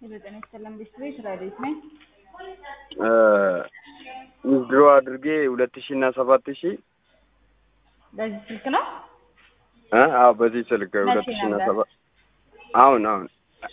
የዘጠኝ ሰላም ቤት ራዲት ነኝ። ዊዝድሮ አድርጌ ሁለት ሺህ እና ሰባት ሺህ በዚህ ስልክ ነው። እ አዎ በዚህ ስልክ ሁለት ሺህ እና ነበር? ሰባት አሁን አሁን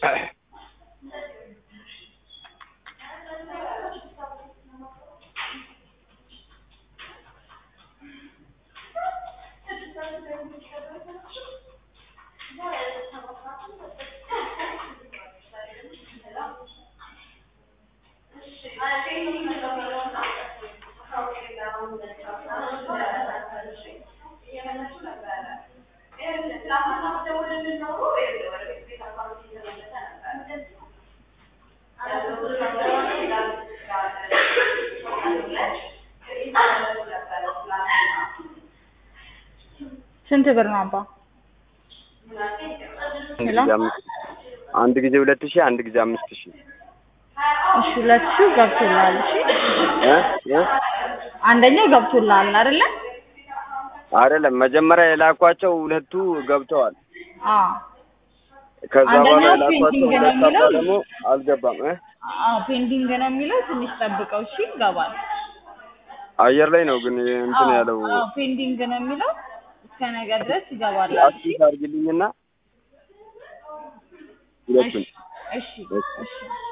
ስንት ብር ነው አባ? አንድ ሄሎ? ጊዜ አምስት አንድ ጊዜ ሁለት ሺህ አንድ ጊዜ አምስት ሺህ እሺ ሁለት ሺህ ገብቶልሃል። እሺ እ እ አንደኛው ገብቶልሃል አይደለ? አይደለም መጀመሪያ የላኳቸው ሁለቱ ገብተዋል። አዎ ከዛ በኋላ አንደኛው የላኳቸው ፔንዲንግ ነው ሁለት አባ የሚለው? ደግሞ አልገባም እ አዎ ፔንዲንግ ነው የሚለው። ትንሽ ጠብቀው እሺ ይገባል። አየር ላይ ነው ግን እንትን አዎ ያለው አዎ ፔንዲንግ ነው የሚለው። እስከ ነገ ድረስ ይገባል። እሺ አክቲቭ አድርግልኝና ሁለቱን እሺ እሺ እሺ